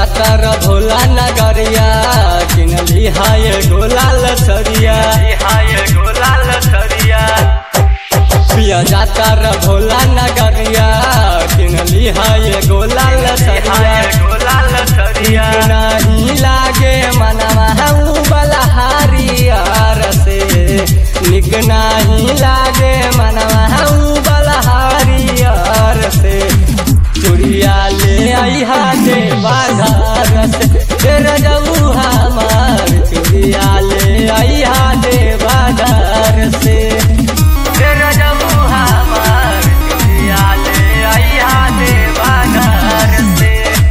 जाता र भोला नगरिया किनली हाय गोला लसरिया हाय गोला लसरिया पिया जाता र भोला नगरिया किनली हाय गोला लसरिया गोला लसरिया नहीं लागे मनवा हऊ बलहारियार से निक नहीं लागे मनवा हऊ बलहारियार से चुड़िया ले आई हा दे बाजार से तेरा जाऊ हमार चुड़िया ले आई हा दे बाजार से तेरा जाऊ हमार चुड़िया ले आई हा दे बाजार से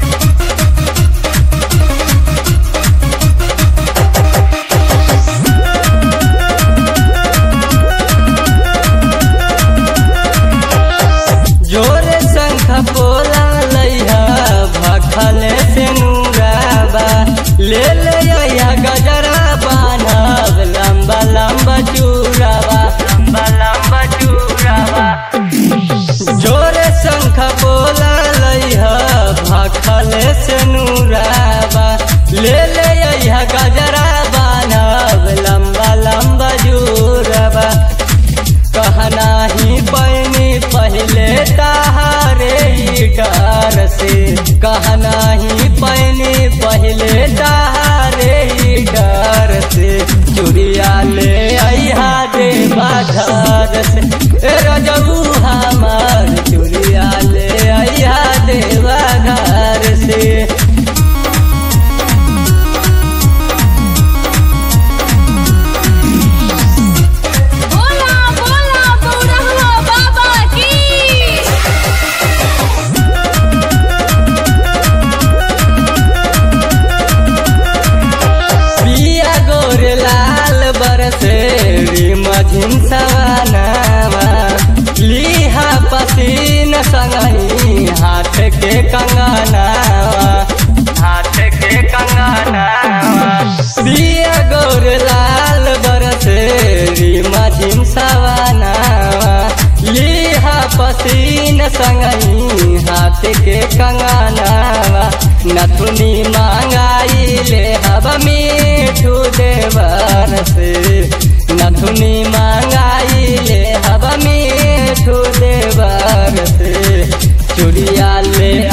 जोरे शंख बोला लैहा भखले से नूराबा ले ले आया गजरा बान्हब लंबा लंबा चूराबा लंबा लंबा चूराबा जोरे शंख बोला लैहा भखले से नूराबा ले ले आया गजरा बान्हब लंबा लंबा चूराबा कहना ही पैनी पहले तारे ही डर से कहना ही पैनी पहले तारे ही डर से चुड़िया ले आइहा दे बाजार से ए रजबू हमार चुड़िया ले आइहा दे बाजार से बोला बोला बौरहवा बाबा की पिया गोर लाल बरसे मझिन सवानावा लिहा पसीन संगही हाथ के कंगनावा हाथ के कंगनावा पिया गोर लाल बरसे मझिन सवानावा लिहा पसीन संगही हाथ के कंगनावा नथुनी मांगाई ले हब मीठू देवर से नथुनी मांगाई ले हब मीठू देवर से चुड़िया ले